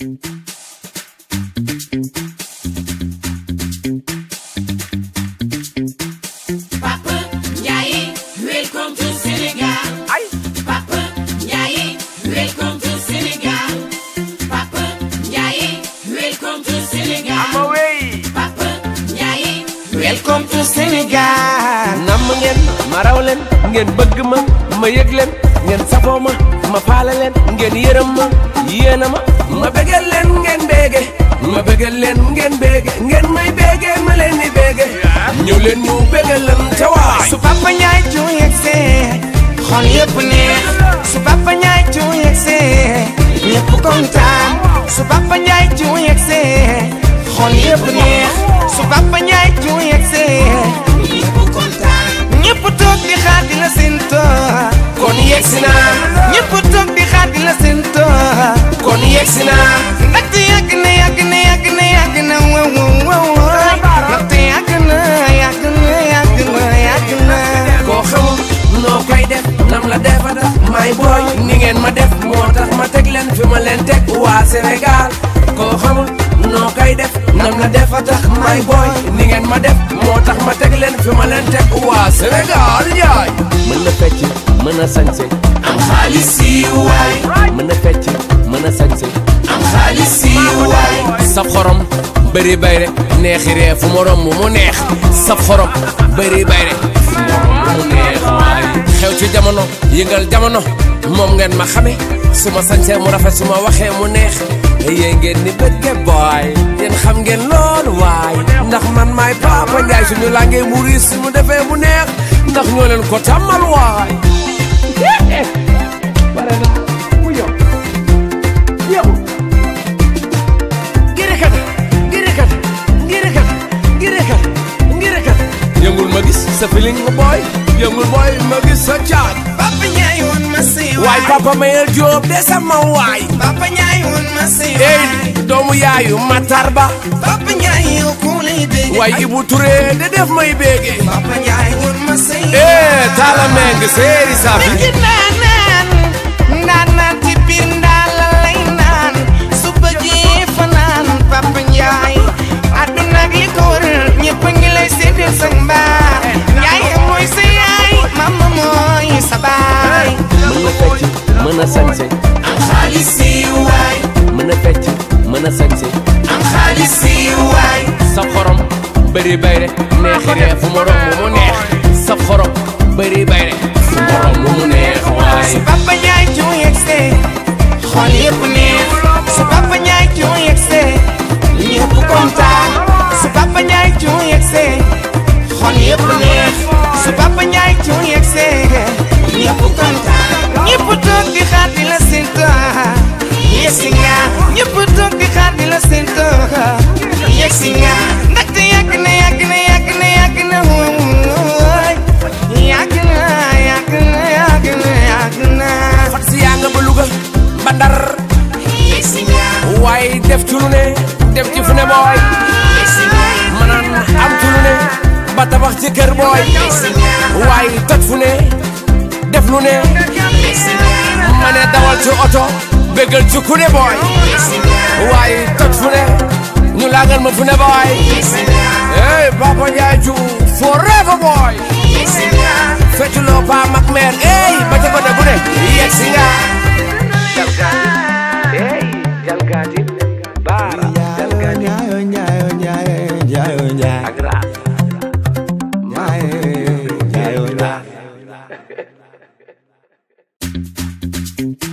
Papa Ndiaye, welcome to Senegal. Papa Ndiaye, welcome to Senegal. Papa Ndiaye, welcome to Senegal. Papa Ndiaye, welcome to Senegal. namm ngeen ma raw leen ngeen bëgg ma ma yëg leen ngeen safoo ma ma faale leen ngeen yërëm ma yéena ma ma bëggal leen ngeen béege ma bëggal leen ngeen béege ngeen may béege ma leen di béege ñëw leen ñu bëggal leen te waay su papa ñaay cu yegsee xol yëpp neex su papa ñaay cu yegsee ñëpp kontaan su papa ñaay cu yegsee xol yëpp neex su papa ñaay cu yegsee ñëpp kontaan ñëpp toog di xaar di la séento kon yegsi naa ñëpp toog di xaar di la séento kon yegsi naa ndaxte yàgg na yàgg na yàgg na yàgg na wow wow wow ndaxte yàgg na yàgg na yàgg na yàgg na koo xamul noo koy def nam la defa def may booy ni ngeen ma def moo tax ma teg leen fi ma leen teg waa Sénégal koo xamul noo koy def nam la defa tax may booy ni ngeen ma def moo tax ma teg leen fi ma leen teg waa Sénégal yaay mën na fecc mën na sañse am xaalis si waay. mën na fecc mën na sañse am xaalis si waay. saf xorom bëri bayre neexi ree fu ma romb mu neex saf xorom bëri bayre fu ma romb mu neex waay xew ci jamono yëngal jamono moom ngeen ma xame su ma sañsee mu rafet su ma waxee mu neex yéen ngeen ni bëgge booy yéen xam ngeen loolu waay ndax man maay Papa Ndiaye suñu làngee mu riis su mu defee mu neex ndax ñoo leen ko tàmmal waay bare na mu yow yow girikat girikat girikat girikat girikat yëngul ma gis sa feeling nga booy yëngul booy ma gis sa caaj Papa Ndiaye woon ma si waay papa mayel Jóob de sama waay Papa Ndiaye woon ma si ey doomu yaayu Matar Ba Papa Ndiaye yow ku lay dégg waay Ibu Touré de def may béege Papa Ndiaye woon ma si eh Talla Meng séeri safi Ngi naan naan naan naan ci biir ndaal la lay naan su bëggee fanaan Papa Ndiaye àdduna ak li ko wër ñëpp a ngi lay séddee sa mbaax Ndiaye mooy sa yaay mama mooy sa baay mën na fecc mën na sañse am xaalis si waay. mën na fecc mën na sañse am xaalis si waay. sa xorom bëri bayre neexi ree fu ma romb mu neex sa xorom bëri bayre fu ma romb mu neex waay su Papa Ndiaye cu yegsee xol yëpp neex su Papa Ndiaye cu yegsee ñëpp kontaan su Papa Ndiaye cu yegsee xol yëpp neex su Papa Ndiaye cu yegsee ñëpp kontaan ñëpp toog di xaar di la séntu yegsi nga ñëpp toog di xaar di la séntu yegsi nga ndaxte yàgg na yàgg na yàgg na yàgg na wóoy yàgg na yàgg na yàgg na yàgg na fat si yaa nga ba Louga ba Ndar yegsi nga. waaye def ci lu ne def ci fu ne booy yegsi nga. manan am ci lu ne ba tabax ci kër booy waaye toj fu ne def lu ne yegsi nga. ma ne dawal ci oto bégal ci ku ne booy yegsi nga. waaye toj fu ne ñu laagal ma fu ne booy yegsi nga. hey Papa Ndiaye Diouf forever boy yegsi nga. fecculoo pa mag meer ey ba ca bada bu ne yegg si nga jalgati baara jalgati ak raat Njaay